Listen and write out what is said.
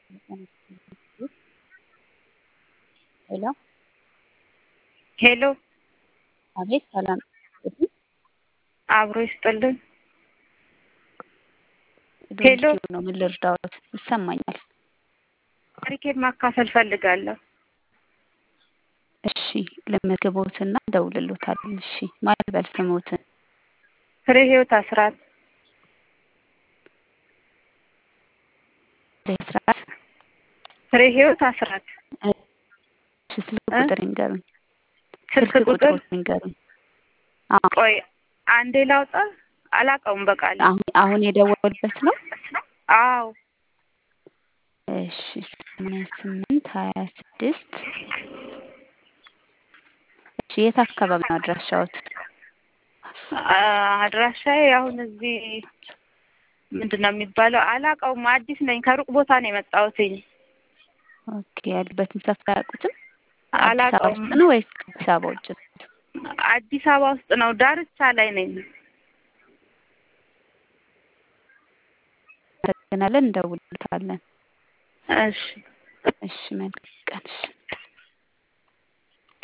ሄሎ ሄሎ አቤት ሰላም አብሮ ይስጥልን። ሄሎ ዶንኪዩ ነው። ምን ልርዳዎት? ይሰማኛል። ታሪኬን ማካፈል ፈልጋለሁ። እሺ ለመዝግቦትና እንደውልሎታለን። እሺ ማን ልበል ስሞትን? ፍሬ ህይወት አስራት ስርዓት ፍሬ ህይወት አስራት ስልክ እ? ቁጥር ይንገሩኝ። ስልክ ቁጥር ይንገሩኝ። አዎ ቆይ አንዴ ላውጣ። አላውቀውም በቃል አሁን አሁን የደወልበት ነው። አዎ እሺ ሰማንያ ስምንት ሀያ ስድስት እሺ የት አካባቢ ነው አድራሻዎት? አ- አድራሻዬ አሁን እዚህ ምንድን ነው የሚባለው? አላውቀውም። አዲስ ነኝ። ከሩቅ ቦታ ነው የመጣሁትኝ። ኦኬ ያሉበትን ሰፈር አያውቁትም? አዲስ አበባ አላውቀውም። ውስጥ ነው ወይስ አዲስ አበባ ውጭ? አዲስ አበባ ውስጥ ነው። ዳርቻ ላይ ነኝ። እናመሰግናለን። እንደውልታለን። እሺ እሺ መልካም ቀን። እሺ